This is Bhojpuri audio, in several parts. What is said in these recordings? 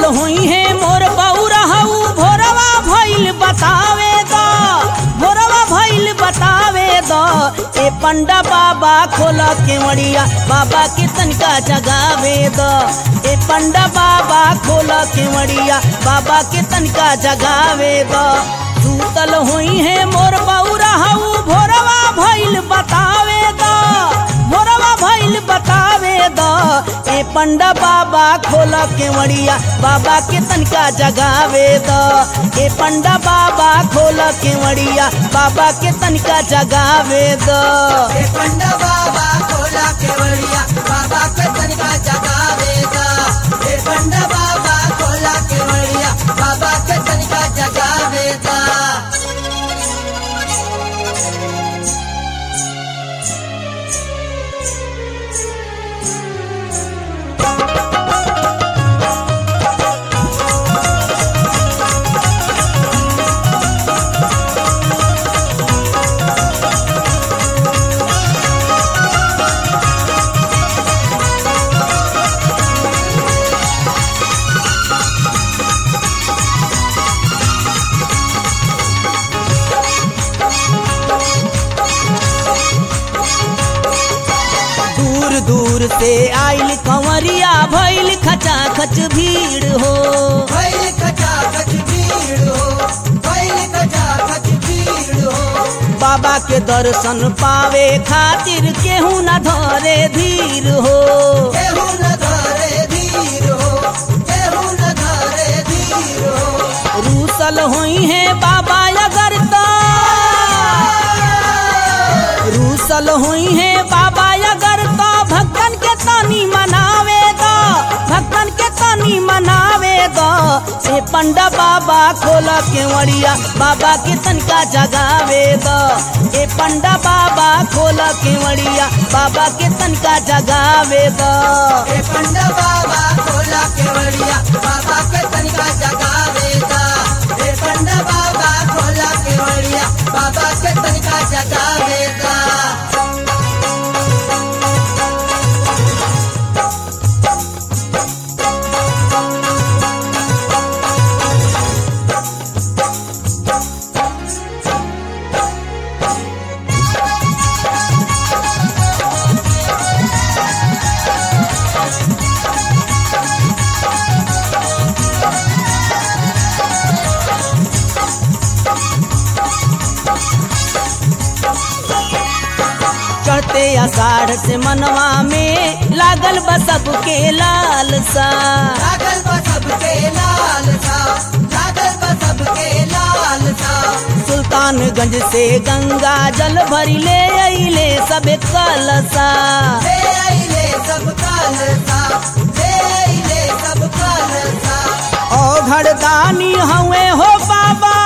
हुई है मोर बौरा हऊ भोरवा भइल बतावे द भोरवा भइल बतावे द ए पंडा बाबा खोल केवड़िया बाबा के तनका जगावे द ए पंडा बाबा खोल केवड़िया बाबा के तनका जगावे द सूतल हुई है मोर बौरा हऊ भोरवा भइल बतावे द भोरवा भइल बतावे द ए पंडा बाबा खोल केवड़िया बाबा के तनका जगावे द ए पंडा बाबा खोल केवड़िया बाबा के तनका जगावे द हे पंडा बाबा खोला केवड़िया बाबा के तनिका जगावेगा हे पंडा बाबा खोला केवड़िया बाबा के तनिका जगावेगा दूर दूर से आइल कंवरिया भइल खचा खच भीड़ हो भैल खचा खच भीड़ हो भैल खचा खच भीड़ हो बाबा के दर्शन पावे खातिर केहू न धरे धीर हो केहू न धरे धीर हो केहू न धरे धीर हो रूसल हुई है बाबा अगर तो रूसल हुई है बाबा अगर तो भक्तन के तनी मनावे दो भक्तन के तनी मनावे दो ए पंडा बाबा खोल केवड़िया बाबा के तनका जगावे दो ए पंडा बाबा खोल केवड़िया बाबा के तनका जगावे दो हे पंडा बाबा खोला केवड़िया बाबा के तनिका जगावेगा हे पंडा बाबा खोला केवड़िया बाबा के तनिका जगावेगा चढ़ते आषाढ़ से मनवा में लागल बा सबके लाल सा लागल बा सबके लाल सा लागल बा सबके लाल सा सुल्तानगंज से गंगा जल भरी ले अइले सब कलसा ले आइले सब काल सा ले आइले सब काल सा ओ घरदानी हवे हो बाबा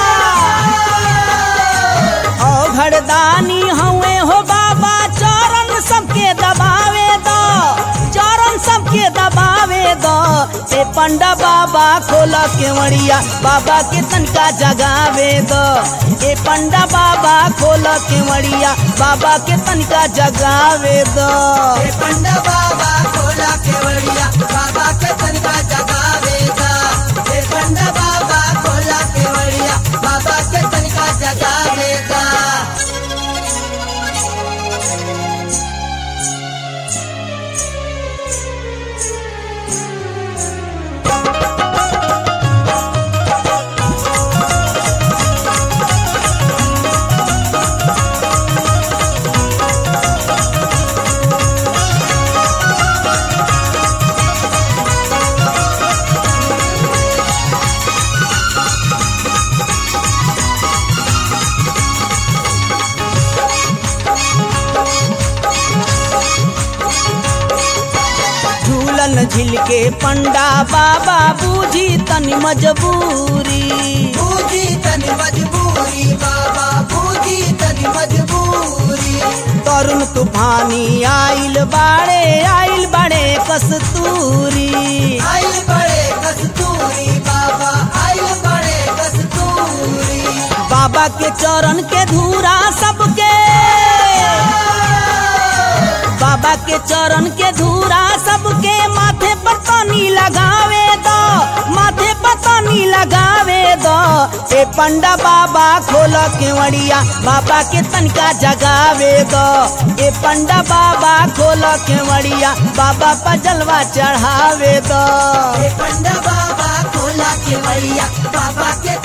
ओ घरदानी हवे हो बाबा चरण सबके दबावे दो चरण सबके दबावे दो ए पंडा बाबा खोल केवड़िया बाबा के तनका जगावे दो ए पंडा बाबा खोल केवड़िया बाबा के तनका जगावे दो हे पंडा बाबा खोला केवड़िया बाबा के तनिका जगावेगा हे पंडा बाबा खोला केवड़िया बाबा के तनिका जगावेगा झूलन झिल के पंडा बाबा बूझी तनी मजबूरी बूझी तनी मजबूरी बाबा बूझी तनी मजबूरी तरुण तूफानी आइल बाड़े आइल बाड़े कस्तूरी आइल बड़े कस्तूरी बाबा आइल बड़े कस्तूरी बाबा के चरण के धूरा सबके बाबा के चरण के धूरा सबके माथे पर तनी लगावे दो माथे पर तनी लगावे दो ए पंडा बाबा खोल केवड़िया बाबा के तनका जगावे दो ए पंडा बाबा खोल केवड़िया बाबा पर जलवा चढ़ावे दो हे पंडा बाबा खोला केवड़िया बाबा के